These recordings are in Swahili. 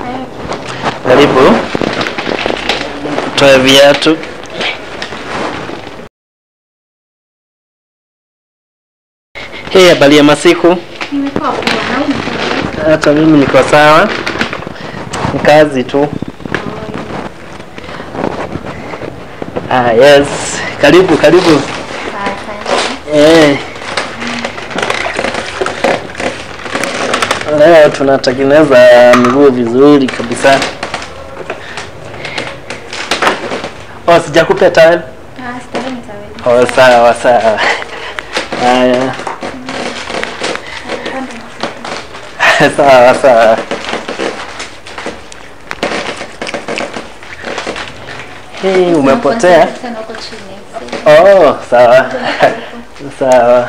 Karibu. Toe viatu. Hii habari ya masiku. Nimekuwa poa na wewe umekuwa Hata mimi niko sawa. Ni kazi tu. Ah, yes. Karibu, karibu. sasa. Eh. Leo tunatengeneza miguu vizuri kabisa. Oh, sijakupea tayari. Ah, starehe nitaweza. Oh, sawa sawa. Haya. sawa sawa. Hii umepotea? Sana huko chini. Oh, sawa. sawa.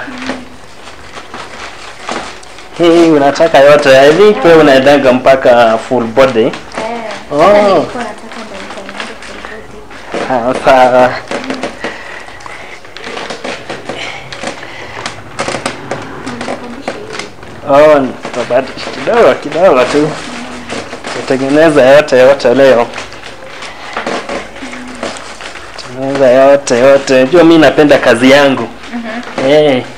Hii unataka yote. I think wewe unaendanga mpaka full body. Eh. Oh. Sasa nilikuwa nataka ndo nitengeneze kurudi. Ah, sawa. Nitakumbusha hivi. Oh, nitabadilisha kidogo kidogo tu. Tutengeneza yote yote leo. Tengeneza yote yote. Unajua mimi napenda kazi yangu. Mhm. Eh. Eh.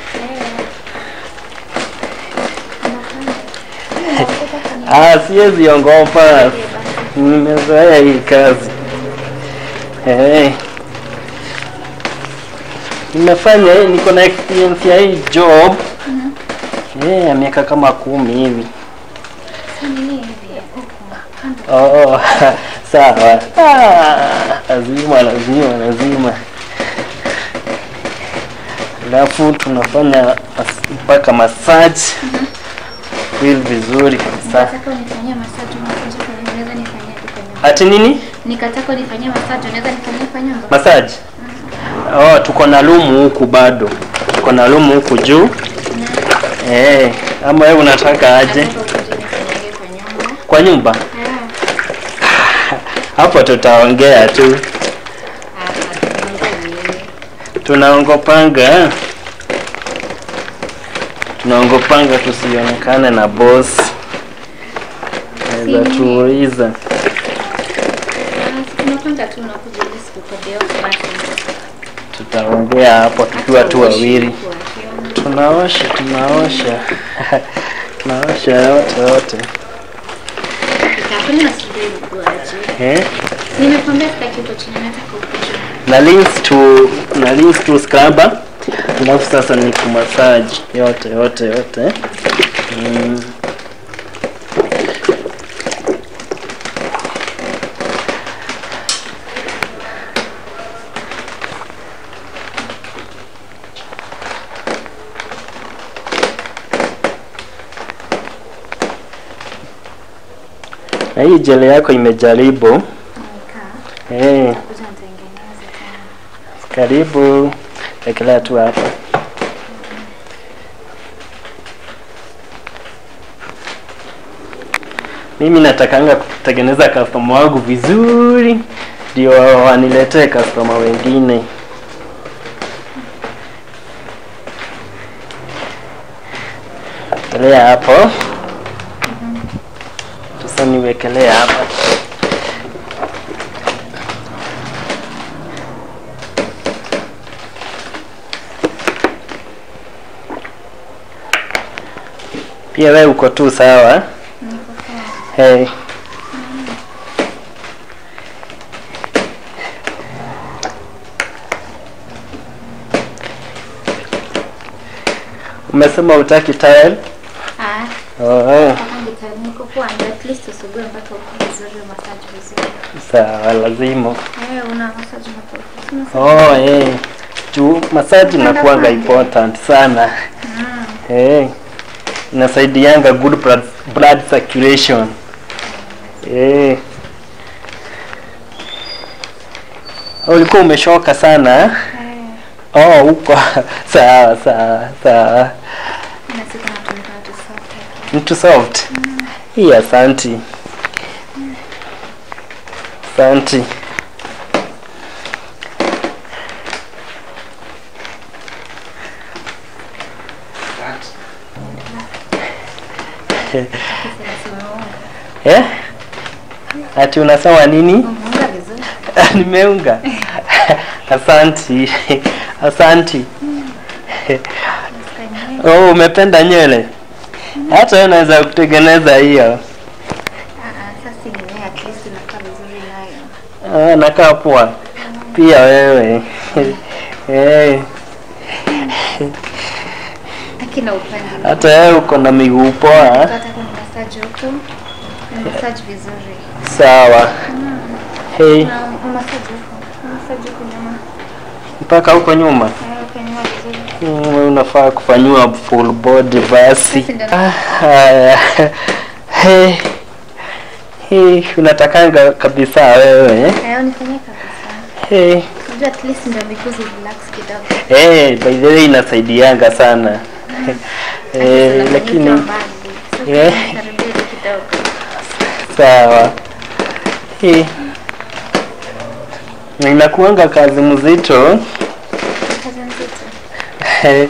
Unafanya. Ah, siwezi ongopa. Nimezoea hii kazi. Eh. Nimefanya hii, niko na experience ya hii job. Eh, ya miaka kama kumi hivi. Sasa nini hivi? Huko. Kando. Oh, sawa. Ah, lazima lazima lazima. Alafu tunafanya mas- mpaka massage feel vizuri kabisa. Nikataka unifanyie massage unakuja kwenye unaweza nifanyia tu kwa nyumba. Ati nini? Nikataka unifanyie massage unaweza nifanyia kwa nyumba. Massage? Oh, tuko na lumu huku bado. Tuko na lumu huku juu. Eh, ama wewe unataka aje Nataka ukuje nifanyie kwa nyumba. kwa nyumba? Eh. Hapo tutaongea tu. Ah, wewe. Tunaongopanga. Tunaongopanga tusionekane na boss. Naweza Si- tuuliza. Ah, tunapanga tu unakuja ili sikukodea basi. Tutaongea hapo tukiwa tu wawili. Tunaosha, tunaosha. tunaosha yote yote. Nitafanya asubuhi ukuaje. Eh? Nimekwambia sitaki uko chini nataka ukuje. na links to na links to scrubber alafu sasa ni kumassage yote yote yote mm. na hii jele yako imejaribu Nikaa. eh Kuja nitengeneze tena. Karibu, ekelea tu hapa. Mimi natakanga kutengeneza customer wangu vizuri, ndio waniletee customer wengine. Ekelea hapo. Sasa niwekelea hapa. Pia wewe uko tu sawa? Niko sawa. Hey. Umesema utaki tile? Ah, Oh, kama nita- niko poa, ndio at least usugue mpaka uko vizuri massage vizuri. sawa, lazima. Eh, una massage mpaka. Sina Oh, eh. Juu massage inakuanga important sana. Mm. Eh. Inasaidianga good blood, blood circulation. Eh. Ulikuwa umeshoka sana? eh? Eh, Oh, huko sawa sawa sawa. na siku natumika na tu soft. Mtu soft. Hii asanti. Asanti. Sasa nasema, oh, Eh? Ati unasema nini? Umeunga vizuri. Nimeunga. Asanti. Asanti. Usikanywe. Oh, umependa nywele? Hata wewe unaweza kutengeneza hiyo. Ah, ah, sasa ni wewe at least unakaa vizuri nayo. Ah, nakaa poa. Pia wewe. Eh, Akina upande. hata wewe uko na miguu poa. Nataka ni massage huko. Ni massage vizuri. Sawa. Hey, Na massage huko. Massage huko nyuma. mpaka huko nyuma. Eh, huko nyuma vizuri. Mm, unafaa kufanyiwa full body basi. Sasa ndio Ah, Haya. Hey. Hey, unatakanga kabisa wewe eh? Hayo nifanyie kabisa. Hey. Unajua at least ndio miguzi relax kidogo. Eh, by the way inasaidianga sana. Eh, Lakini lakini yeah. Eh. kidogo. sawa. Eh. Na Inakuanga kazi mzito. Kazi nzito.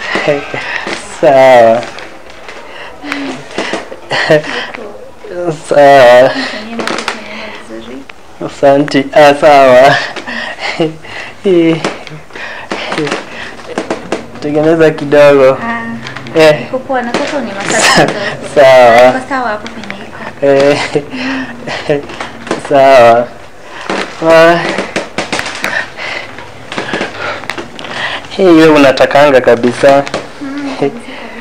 sawa. sawa. Nifanyie massage nyuma vizuri. Asante. Ah, sawa. Tengeneza kidogo. Ah, Eh, iko poa na sasa ni massage kidogo. Sawa. Iko sawa hapo penye iko. eh, sawa. Ah. Hii wewe unatakanga kabisa. Eh,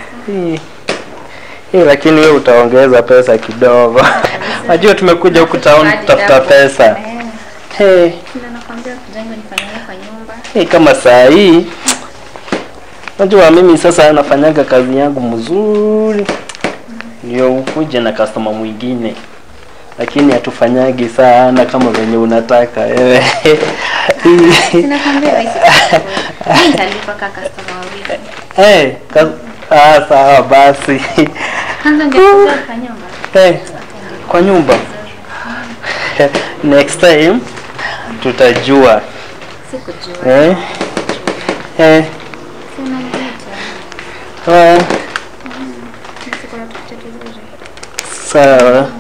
eh, lakini wewe utaongeza pesa kidogo. Najua tumekuja huku town kutafuta pesa. Eh, Hey, ndio nakwambia kujenga nifanyie kwa nyumba. hey, kama saa hii najua mimi sasa nafanyaga kazi yangu mzuri, ndio ukuje na customer mwingine, lakini hatufanyagi sana kama venye unataka wewe. Sinakwambia wewe si Mimi nitalipa kaka customer wawili. hey, ka- ah, sawa basi. Kwanza ungekuja kwa nyumba. hey, kwa nyumba next time tutajua Sikujua. eh? Eh, Si unaniita. ah, Sikuwa tukucha vizuri. sawa